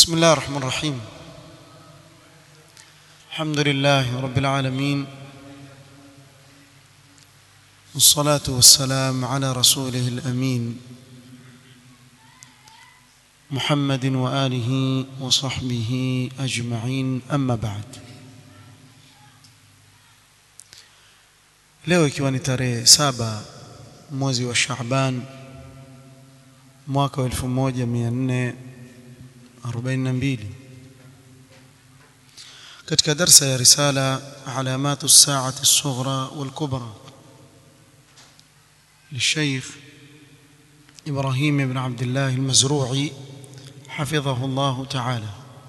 بسم الله الرحمن الرحيم الحمد لله رب العالمين والصلاة والسلام على رسوله الأمين محمد وآله وصحبه أجمعين أما بعد leo ikiwa ni tarehe saba mwezi wa Shaaban mwaka wa 1442 katika darsa ya risala alamatu saati الصغرى والكبرى للشيخ إبراهيم بن عبد الله المزروعي حفظه الله تعالى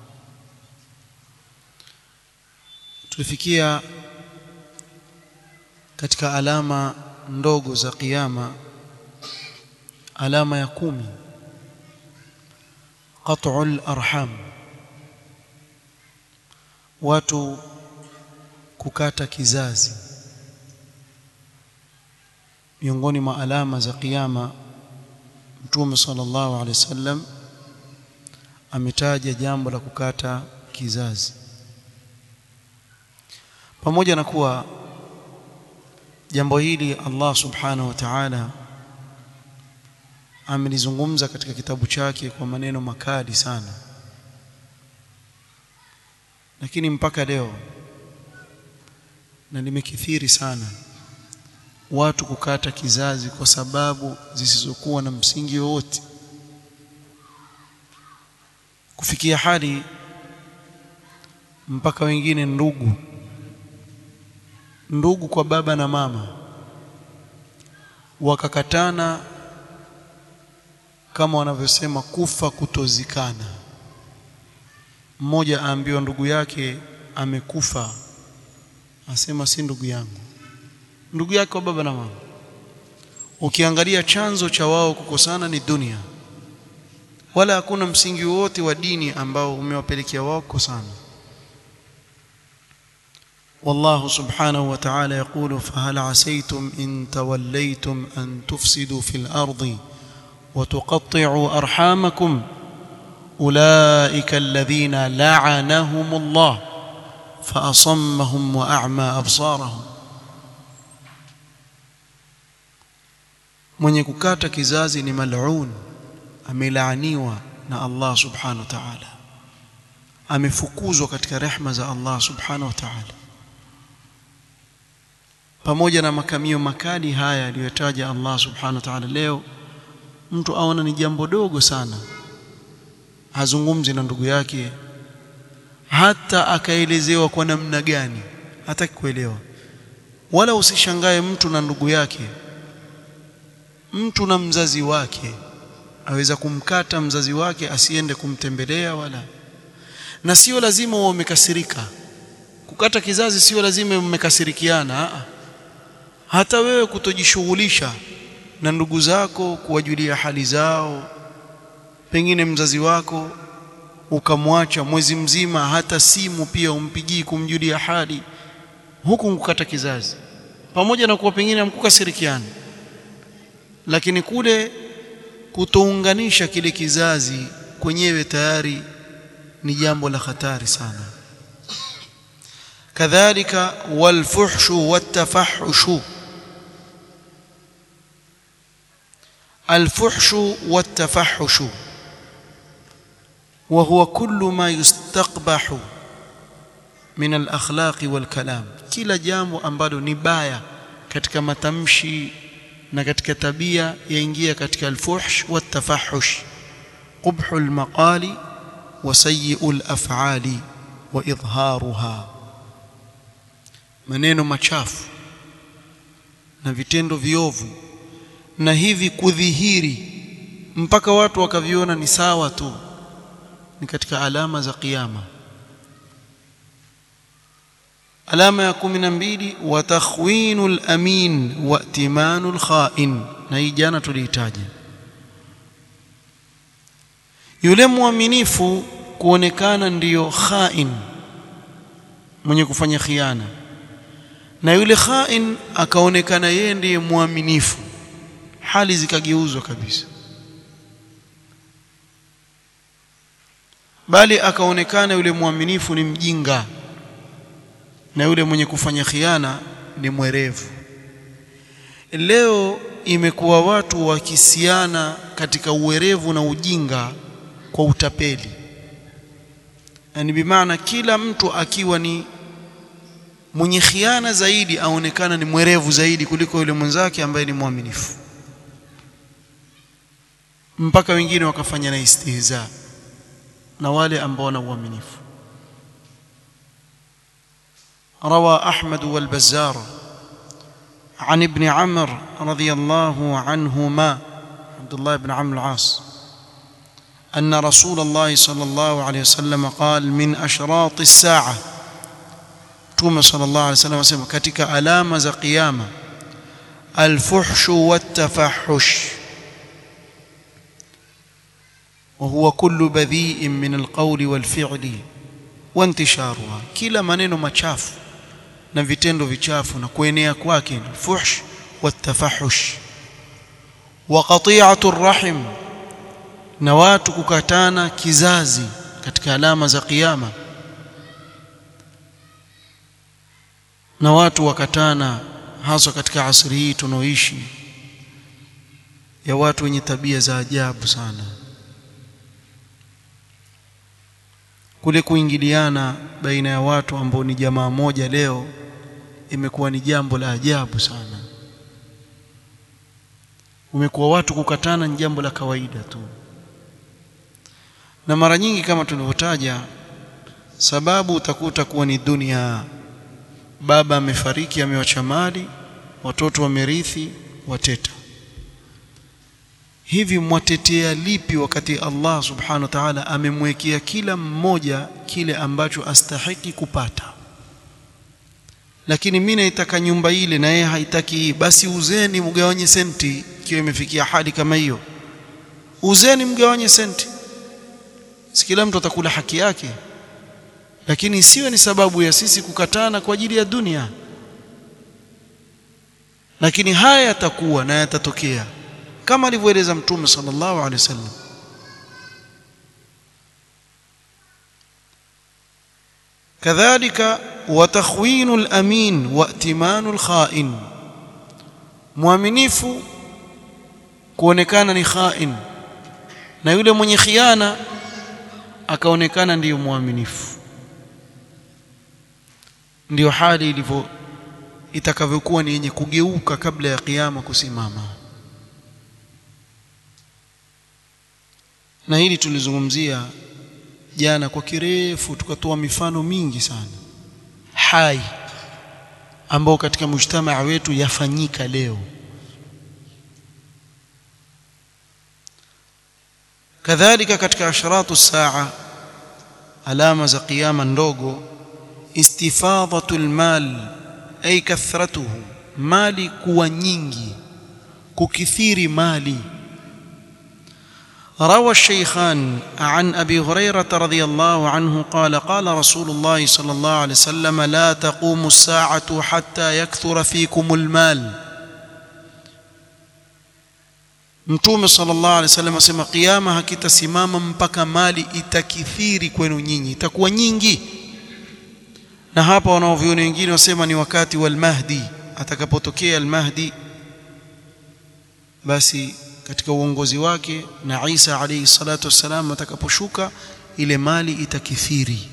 tulifikia katika alama ndogo za kiyama alama ya kumi qat'ul arham watu kukata kizazi miongoni mwa alama za kiyama mtume sallallahu alaihi wasallam ametaja jambo la kukata kizazi pamoja na kuwa jambo hili Allah subhanahu wa ta'ala amelizungumza katika kitabu chake kwa maneno makali sana lakini mpaka leo na limekithiri sana watu kukata kizazi kwa sababu zisizokuwa na msingi wowote kufikia hali mpaka wengine ndugu ndugu kwa baba na mama wakakatana kama wanavyosema kufa kutozikana mmoja aambiwa ndugu yake amekufa asema si ndugu yangu ndugu yake kwa baba na mama ukiangalia chanzo cha wao kukosana ni dunia wala hakuna msingi wote wa dini ambao umewapelekea wao kukosana والله سبحانه وتعالى يقول فهل عسيتم إن توليتم أن تفسدوا في الأرض وتقطعوا أرحامكم أولئك الذين لعنهم الله فأصمهم وأعمى أبصارهم mwenye kukata kizazi ni mal'un amelaaniwa na Allah subhanahu wa ta'ala amefukuzwa katika rehma za Allah subhanahu wa ta'ala pamoja na makamio makali haya aliyotaja Allah subhanahu wa ta'ala leo mtu aona ni jambo dogo sana hazungumzi na ndugu yake hata akaelezewa kwa namna gani hataki kuelewa wala usishangae mtu na ndugu yake mtu na mzazi wake aweza kumkata mzazi wake asiende kumtembelea wala na sio lazima uwe umekasirika kukata kizazi sio lazima mmekasirikiana hata wewe kutojishughulisha na ndugu zako kuwajulia hali zao pengine mzazi wako ukamwacha mwezi mzima hata simu pia umpigii kumjulia hali huku kukata kizazi pamoja na kuwa pengine hamkukasirikiana lakini kule kutounganisha kile kizazi kwenyewe tayari ni jambo la hatari sana kadhalika walfuhshu wattafahushu الفحش والتفحش وهو كل ما يستقبح من الأخلاق والكلام kila jambo ambalo ni baya katika matamshi na katika tabia yaingia katika alfuhsh watafahush qubhu almaqali wa sayyi'u alaf'ali wa idharuha maneno machafu na vitendo viovu na hivi kudhihiri mpaka watu wakaviona ni sawa tu ni katika alama za kiyama alama ya kumi na mbili wa takhwinul amin wa timanul khain na hii jana tulihitaji yule mwaminifu kuonekana ndiyo khain mwenye kufanya khiana na yule khain akaonekana yeye ndiye mwaminifu hali zikageuzwa kabisa bali akaonekana yule mwaminifu ni mjinga na yule mwenye kufanya khiana ni mwerevu leo imekuwa watu wakisiana katika uwerevu na ujinga kwa utapeli yani bimaana kila mtu akiwa ni mwenye khiana zaidi aonekana ni mwerevu zaidi kuliko yule mwenzake ambaye ni mwaminifu mpaka wengine wakafanya na istihza na wale ambao wana uaminifu روى أحمد والبزار عن ابن عمر رضي الله عنهما عبد الله بن عمرو العاص أن رسول الله صلى الله عليه وسلم قال من أشراط الساعة توما صلى الله عليه وسلم وسلم كتك ألام ذا قيامة الفحش والتفحش وهو كل بذيء من القول والفعل وانتشارها كلا maneno machafu na vitendo vichafu na kuenea kwake fuhsh watafahush wa qati'atu rahim na watu kukatana kizazi katika alama za kiyama na watu wakatana hasa katika asri hii tunaoishi ya watu wenye tabia za ajabu sana kule kuingiliana baina ya watu ambao ni jamaa moja leo imekuwa ni jambo la ajabu sana umekuwa watu kukatana ni jambo la kawaida tu na mara nyingi kama tulivyotaja sababu utakuta kuwa ni dunia baba amefariki amewacha mali watoto wamerithi wateta hivi mwatetea lipi wakati Allah subhanahu wa ta'ala amemwekea kila mmoja kile ambacho astahiki kupata lakini mimi naitaka nyumba ile na yeye haitaki hii basi uzeni mgawanye senti ikiwa imefikia hali kama hiyo uzeni mgawanye senti si kila mtu atakula haki yake lakini isiwe ni sababu ya sisi kukatana kwa ajili ya dunia lakini haya yatakuwa na yatatokea kama alivyoeleza mtume sallallahu alaihi wasallam kadhalika watakhwinu al-amin wa itimanu al-kha'in muaminifu kuonekana ni khain na yule mwenye khiana akaonekana ndiyo muaminifu ndiyo hali ilivyo itakavyokuwa ni yenye kugeuka kabla ya kiyama kusimama na hili tulizungumzia jana kwa kirefu tukatoa mifano mingi sana hai ambao katika mujtamaa wetu yafanyika leo kadhalika katika asharatu saa alama za kiyama ndogo istifadhatul mal ay kathratuhu mali kuwa nyingi kukithiri mali روى الشيخان عن ابي هريره رضي الله عنه قال قال رسول الله صلى الله عليه وسلم لا تقوم الساعه حتى يكثر فيكم المال mtume sallallahu alaihi wasallam asema kiyama hakitasimama mpaka mali itakithiri kwenu nyinyi itakuwa nyingi na hapa wanaoviona wengine wasema ni wakati wa al-mahdi atakapotokea al-mahdi basi katika uongozi wake na Isa alayhi salatu wassalam atakaposhuka ile mali itakithiri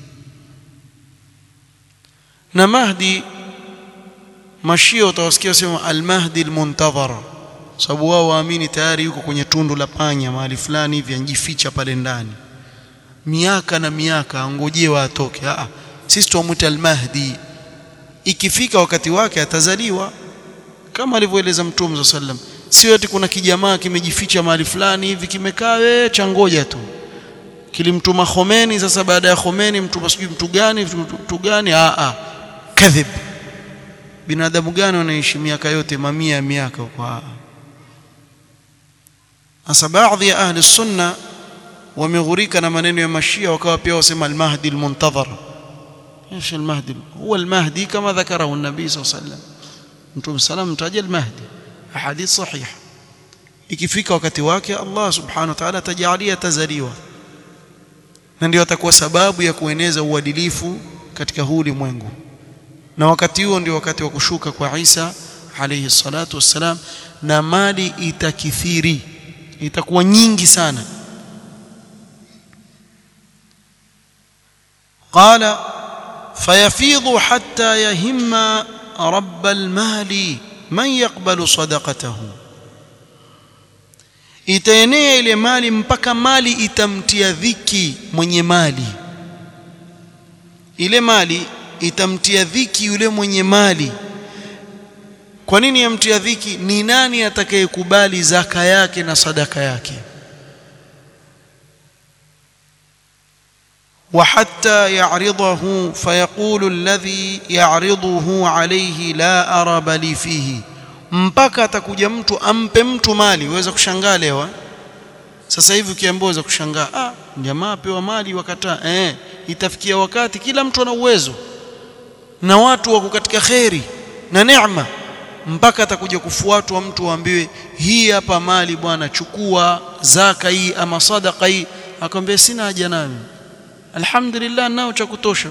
na Mahdi mashia utawasikia wasema al-Mahdi al-muntadhar sababu wao waamini tayari yuko kwenye tundu la panya mahali fulani hivi anjificha pale ndani miaka na miaka angojewa atoke a sisi tuamuita al-Mahdi ikifika wakati wake atazaliwa kama alivyoeleza Mtume sallallahu alaihi wasallam sio eti kuna kijamaa kimejificha mahali fulani hivi kimekaa wewe cha ngoja tu kilimtuma Khomeini sasa baada ya Khomeini mtuma sijui mtu gani mtu gani a a kadhib binadamu gani wanaishi miaka yote mamia ya miaka kwa hasa baadhi ya ahli sunna wameghurika na maneno ya mashia wakawa pia wasema al-mahdi al-muntazar ايش المهدي هو المهدي كما ذكره النبي صلى الله عليه وسلم انتم سلام متاج المهدي ahadith sahih ikifika wakati wake Allah subhanahu wa ta'ala atajalia tazaliwa na ndio atakuwa sababu ya kueneza uadilifu katika huu ulimwengu na wakati huo ndio wakati wa kushuka kwa Isa alayhi salatu wassalam na mali itakithiri itakuwa nyingi sana قال فيفيض حتى يهم رب المال من يقبل صدقته itaenea ile mali mpaka mali itamtia dhiki mwenye mali ile mali itamtia dhiki yule mwenye mali kwa nini yamtia dhiki ni nani atakayekubali zaka yake na sadaka yake وحتى يعرضه فيقول الذي يعرضه عليه لا أرب لي فيه mpaka atakuja mtu ampe mtu mali uweza kushangaa leo sasa hivi ukiambiwa uweza kushangaa ah jamaa apewa mali wakataa eh itafikia wakati kila mtu ana uwezo na watu wako katika kheri na neema mpaka atakuja kufuatwa mtu aambiwe hii hapa mali bwana chukua zaka hii ama sadaka hii akamwambia sina haja nayo alhamdulillah nao cha kutosha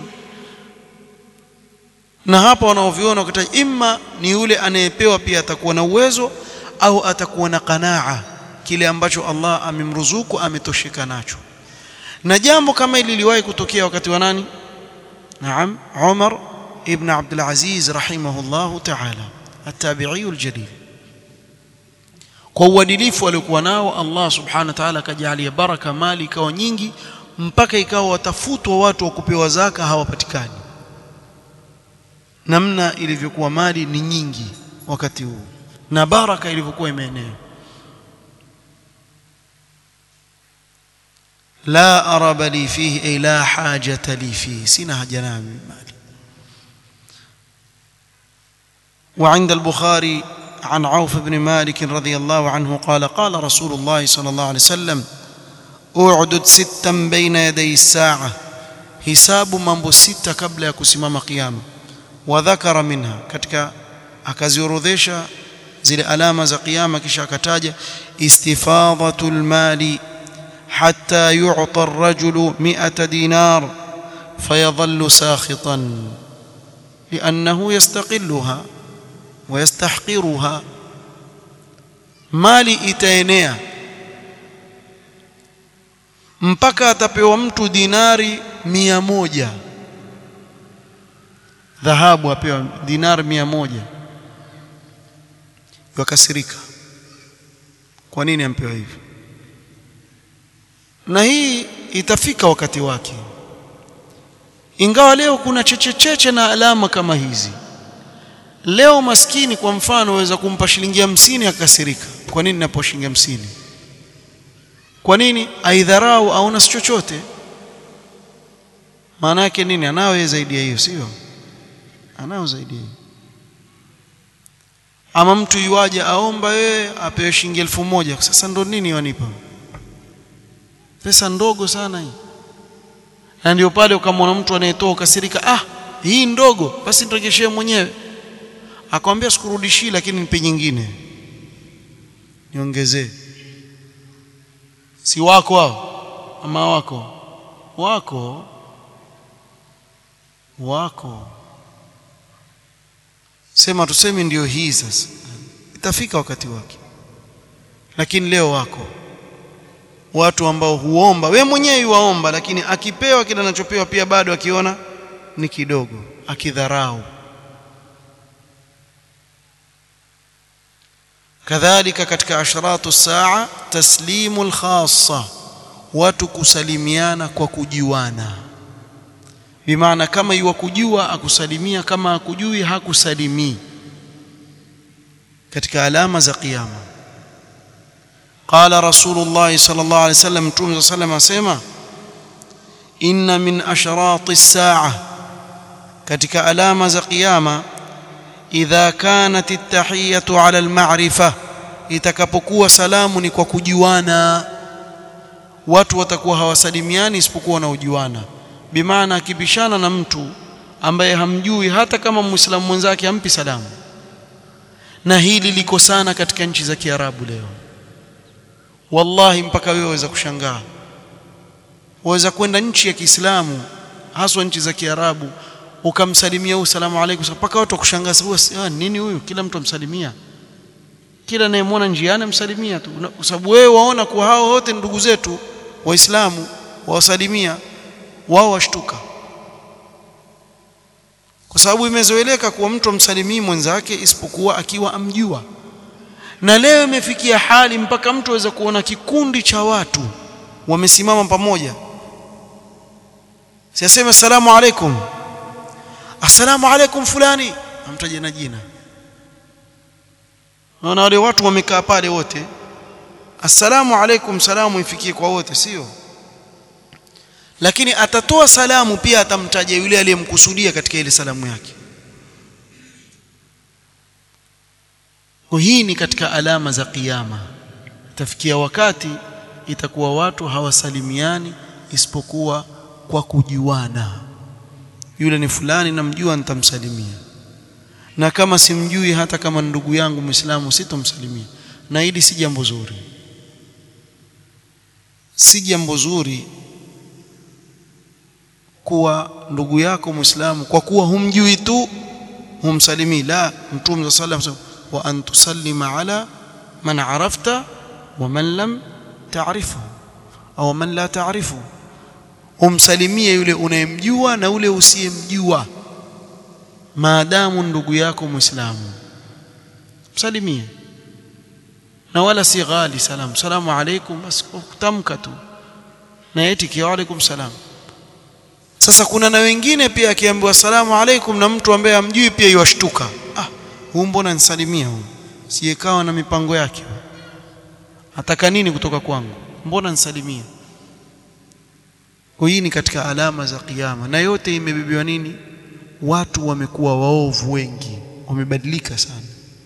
na hapa wanaoviona wakati imma ni yule anayepewa pia atakuwa na uwezo au atakuwa na qanaa kile ambacho Allah amemruzuku ametosheka nacho na jambo kama hili liliwahi kutokea wakati wa nani naam Umar ibn Abdul Aziz rahimahullahu ta'ala at-tabi'i al-jalil kwa uadilifu aliokuwa nao Allah subhanahu wa ta'ala akajalia baraka mali ikawa nyingi mpaka ikawa watafutwa watu wa kupewa zaka hawapatikani namna ilivyokuwa mali ni nyingi wakati huu na baraka ilivyokuwa imeenea la araba li fihi ay la hajata li fihi sina haja nayo mali وعند البخاري عن عوف بن مالك رضي الله عنه قال قال رسول الله صلى الله عليه وسلم اعدد ستا بين يدي الساعة hisabu mambo sita kabla ya kusimama kiyama wadhakara minha katika akaziorodhesha zile alama za kiyama kisha akataja istifadhatul mali hatta yu'ta ar-rajulu 100 dinar fayadhallu sakhitan li'annahu yastaqilluha wa yastahqiruha mali itaenea mpaka atapewa mtu dinari mia moja dhahabu apewa dinari mia moja wakasirika kwa nini ampewa hivyo na hii itafika wakati wake ingawa leo kuna chechecheche na alama kama hizi leo maskini kwa mfano waweza kumpa shilingi hamsini akasirika kwa nini napo shilingi hamsini kwa nini aidharau aona si chochote maana yake nini anao zaidi ya hiyo sio anao zaidi ya hiyo ama mtu yuaje aomba wewe apewe shilingi elfu moja sasa ndo nini wanipa pesa ndogo sana hii na ndio pale ukamwona mtu anayetoa ukasirika ah hii ndogo basi nirejeshee mwenyewe akamwambia sikurudishii lakini nipe nyingine niongezee si wako hao ama wako wako wako sema tuseme ndio hii sasa itafika wakati wake lakini leo wako watu ambao huomba we mwenyewe yuwaomba lakini akipewa kile anachopewa pia bado akiona ni kidogo akidharau kadhalika katika asharatu saa taslimu alkhassa watu kusalimiana kwa kujuana bimaana kama iwa kujua akusalimia kama akujui hakusalimii katika alama za kiyama قال رسول الله صلى الله عليه وسلم توم صلى الله عليه وسلم إن من أشراط الساعة katika alama za kiyama idha kanat at-tahiyatu ala al-ma'rifa itakapokuwa salamu ni kwa kujuana watu watakuwa hawasalimiani isipokuwa na ujuana bimaana akibishana na mtu ambaye hamjui hata kama muislamu mwenzake hampi salamu na hili liko sana katika nchi za Kiarabu leo wallahi mpaka wewe waweza kushangaa waweza kwenda nchi ya Kiislamu haswa nchi za Kiarabu ukamsalimia huyu salamu alaykum mpaka watu wakushangaza huyu nini huyu kila mtu amsalimia kila anayemwona njiani amsalimia tu kwa sababu wewe waona kuwa hao wote ndugu zetu waislamu wawasalimia wao washtuka kwa sababu imezoeleka kuwa mtu amsalimii mwenzake isipokuwa akiwa amjua na leo imefikia hali mpaka mtu aweza kuona kikundi cha watu wamesimama pamoja siaseme assalamu alaikum assalamu alaikum fulani amtaje na jina naona wale watu wamekaa pale wote assalamu alaikum salamu ifikie kwa wote sio lakini atatoa salamu pia atamtaja yule aliyemkusudia katika ile salamu yake kwa hii ni katika alama za kiyama itafikia wakati itakuwa watu hawasalimiani isipokuwa kwa kujuana yule ni fulani namjua nitamsalimia na kama simjui hata kama ndugu yangu Muislamu sitomsalimia na hili si jambo zuri si jambo zuri kuwa ndugu yako Muislamu kwa kuwa humjui tu humsalimii la mtume sallallahu alayhi wasallam wa an tusallima ala man arafta wa man lam ta'rifu au man la ta'rifu umsalimie yule unayemjua na ule usiyemjua maadamu ndugu yako muislamu msalimie na wala si ghali salam salamu alaykum bas kutamka tu na eti wa alaykum salam sasa kuna na wengine pia akiambiwa salamu alaykum na mtu ambaye amjui pia yuashtuka ah huu mbona nisalimia huu siyekawa na mipango yake ataka nini kutoka kwangu mbona nisalimia kwa hii ni katika alama za kiyama na yote imebibiwa nini watu wamekuwa waovu wengi wamebadilika sana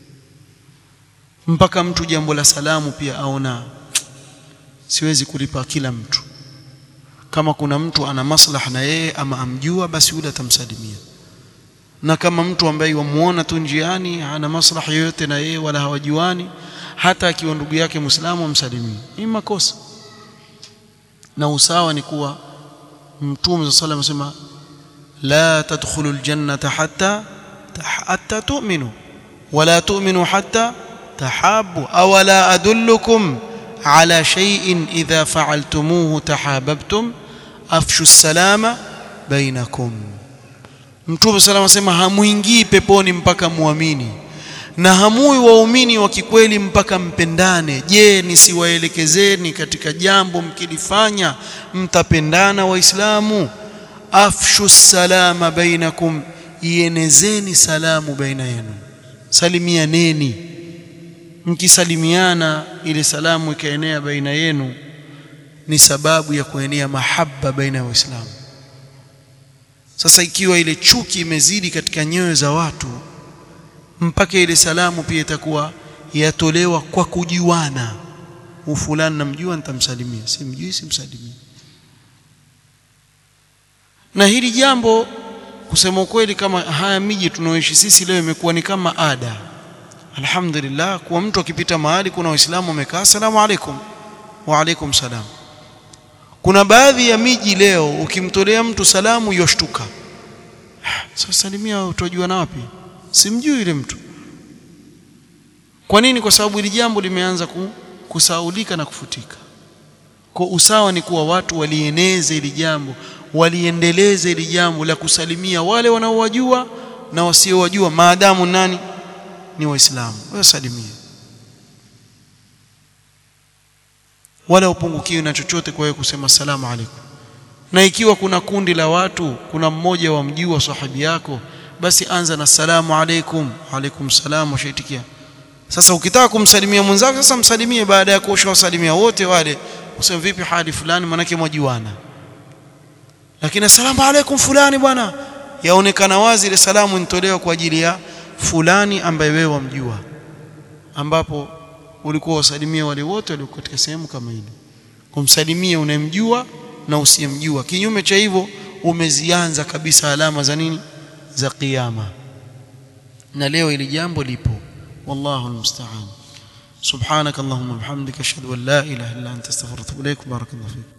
mpaka mtu jambo la salamu pia aona siwezi kulipa kila mtu kama kuna mtu ana maslaha na yeye ama amjua basi yule atamsalimia na kama mtu ambaye wamuona tu njiani hana maslaha yoyote na yeye wala hawajuani hata akiwa ndugu yake Muislamu amsalimie hii makosa na usawa ni kuwa mtume صلى الله عليه وسلم لا تدخلوا الجنة حتى حتى تؤمنوا ولا تؤمنوا حتى تحابوا أولا أدلكم على شيء إذا فعلتموه تحاببتم أفشوا السلام بينكم Mtume salama asema hamuingii peponi mpaka muamini na hamui waumini wa kikweli mpaka mpendane. Je, nisiwaelekezeni katika jambo mkilifanya mtapendana Waislamu? Afshu salama bainakum, ienezeni salamu baina yenu, salimianeni. Mkisalimiana ile salamu ikaenea baina yenu, ni sababu ya kuenea mahaba baina ya Waislamu. Sasa ikiwa ile chuki imezidi katika nyoyo za watu mpaka ile salamu pia itakuwa yatolewa kwa kujuana. Ufulani namjua, nitamsalimia, simjui, simsalimia. Na hili jambo kusema ukweli, kama haya miji tunaoishi sisi leo imekuwa ni kama ada. Alhamdulillah, kuwa mtu akipita mahali kuna Waislamu wamekaa, asalamu alaikum, wa alaikum salam. Kuna baadhi ya miji leo ukimtolea mtu salamu yoshtuka, sasa salimia, utojua na wapi? Simjui yule mtu. Kwa nini? Kwa sababu hili jambo limeanza kusaulika na kufutika. Kwa usawa ni kuwa watu walieneze hili jambo, waliendeleze hili jambo la kusalimia wale wanaowajua na wasiowajua, maadamu nani ni Waislamu, wasalimie, wala upungukiwe na chochote kwa wewe kusema salamu alaikum. Na ikiwa kuna kundi la watu, kuna mmoja wa mjua sahibi yako basi anza na salamu alaikum, alaikum salam, washaitikia. Sasa ukitaka kumsalimia mwenzako, sasa msalimie baada ya kuosha wasalimia wote wale, useme vipi hali fulani, manake mwajuana. Lakini asalamu alaikum fulani, bwana, yaonekana wazi ile salamu inatolewa kwa ajili ya fulani ambaye wewe wamjua, ambapo ulikuwa wasalimia wale wote walio katika sehemu kama ile. Kumsalimia unayemjua na usiyemjua, kinyume cha hivyo umezianza kabisa alama za nini za kiyama na leo ili jambo lipo wallahu almusta'an subhanakallahumma bihamdika ashhadu an la ilaha illa anta astaghfiruka wa atubu ilaik barakallahu fik